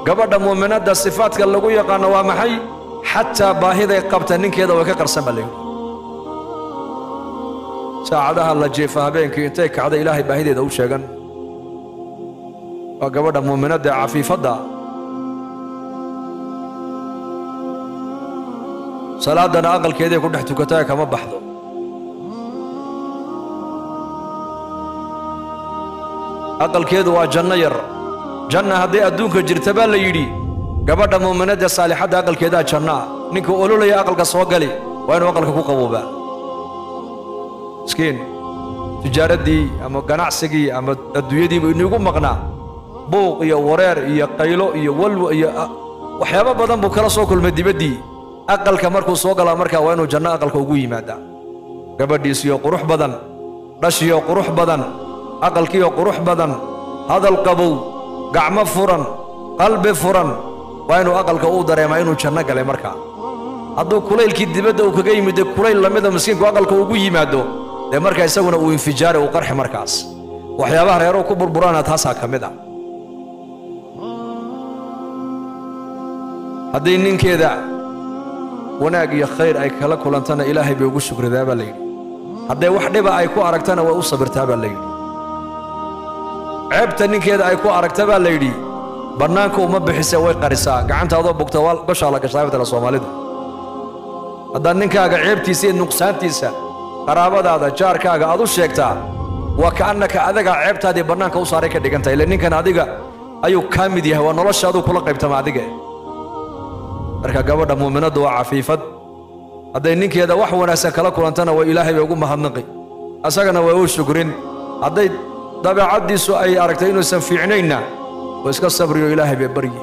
gabadha muuminadda sifaadka lagu yaqaano waa maxay xataa baahiday qabta ninkeeda way ka qarsan baa layidhi saacadaha la jiifa habeenkii intay kacda ilaahay baahideeda u sheegan waa gabadha muuminadda ee cafiifadda salaadana aqalkeeday ku dhex tukataa kama baxdo aqalkeedu waa janno yar janna hadday adduunka jirta baa la yidhi gabadha muuminadda saalixadda aqalkeedaa jannaa ninka ololaya aqalka soo gali waa inuu aqalka ku qaboobaa miskiin tijaaraddii ama ganacsigii ama adduunyadiiba inigu maqnaa buuq iyo wareer iyo qaylo iyo walwa iyo waxyaabo badan buu kala soo kulmay dibaddii aqalka markuu soo galaa markaa waa inuu janno aqalka ugu yimaadaa gabadhiisiyo qurux badan dhashiyo qurux badan aqalkiyo qurux badan hadal qabow gacmo furan qalbi furan waa inuu aqalka uu dareemaa inuu janno galay markaa hadduu kulaylkii dibadda uu kaga yimid dee kulayl lamida miskiinku aqalka ugu yimaado dee markaa isaguna uu infijaari uu qarxi markaas waxyaabaha reeruhu ku burburana taasaa ka mid ah haddii ninkeeda wanaag iyo khayr ay kala kulantana ilaahay bay ugu shukridaa baa layidhi hadday wax dhiba ay ku aragtana way u sabirtaa baa layidhi ceebta ninkeeda ay ku aragta baa layidhi bannaanka uma bixise way qarisaa gacantaadoo bugta waa gashaa la gashaa matala soomaalidu haddaad ninkaaga ceebtiisa iyo nuqsaantiisa qaraabadaada jaarkaaga aad u sheegtaa waa ka'annaka adagaa ceebtaadii bannaanka u saaray ka dhigan tahay ile ninkan adiga ayuu kaa mid yahay waa noloshaaduu kula qaybtama adiga marka gabadha muuminaddu waa cafiifad hadday ninkeeda wax wanaagsan kala kulantana waa ilaahay bay ugu mahadnaqi asagana waa u shukrin hadday dabeecaddiisu ay aragtay inuusan fiicnaynna waa iska sabriyo ilaahay bay baryi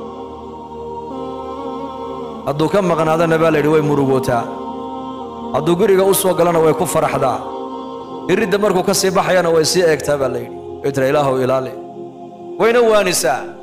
hadduu ka maqnaadana baa layidhi way murugootaa hadduu guriga u soo galana way ku faraxdaa iridda markuu ka sii baxayana way sii eegtaa baa layidhi way tira ilaahow ilaali wayna waanisaa